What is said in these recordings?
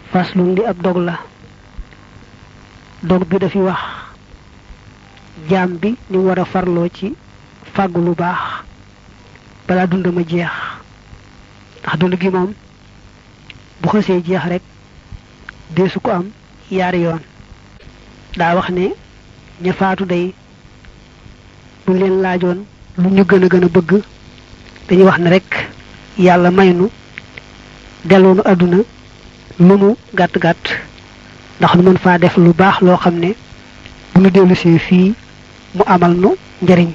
faslun li ab dog la dog bi dafi wax jaam bi ni mu war a farloo ci fàggu lu baax balaa dund ma jeex ndax dund gi moom bu xësee jeex rek deesu ko am yaari yoon daa wax ne ña faatu day buñ leen laajoon lu ñu gën a gën a bëgg dañuy wax ne rek yàlla may nu delloonu àdduna lu mu gàtt gàtt ndax nu mën faa def lu baax loo xam ne bu nu dellusee fii mu amal nu njariñ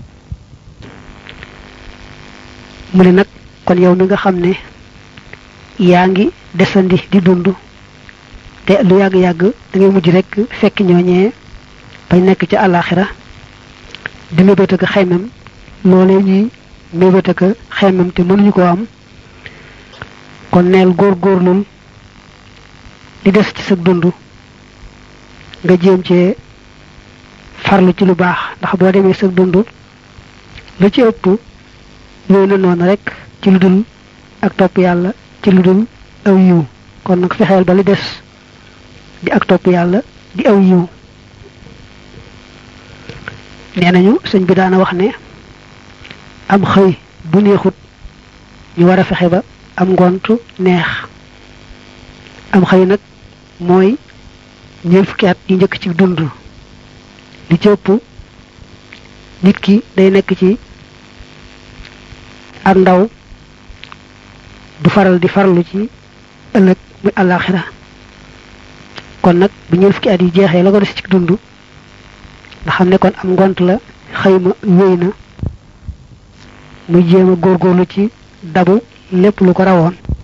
mu ne nag kon yow mi nga xam ne yaa ngi desandi di dund te lu yàgg-yàgg da ngay mujj rek fekk ñooñee bañ nekk ci àllaaxira di mébét ak xeymam loolee ñuy mébét ak xeymam te mënuñu ko am kon neel góor-góorlul di des ci sa dund nga jéem cee farlu ci lu baax ndax boo demee sa dund lu ci ëpp yooyu na noonu rek ci lu dul ak topp yàlla ci lu dul aw yiw kon nag fexeel ba li des di ak topp yàlla di aw yiw nee nañu sëñ bi daana wax ne am xëy bu neexut ñu war a fexe ba am ngontu neex am xëy nag mooy ñeent fukki at yi njëkk ci dund li ci ëpp nit ki day nekk ci ak ndaw du faral di farlu ci ëllëg muy àllaaxira kon nag bu ñeent fukki at yi jeexee la ko des ci dund nga xam ne kon am ngont la xëyma wéy na muy jéem a góorgóorlu ci dabu lépp lu ko rawoon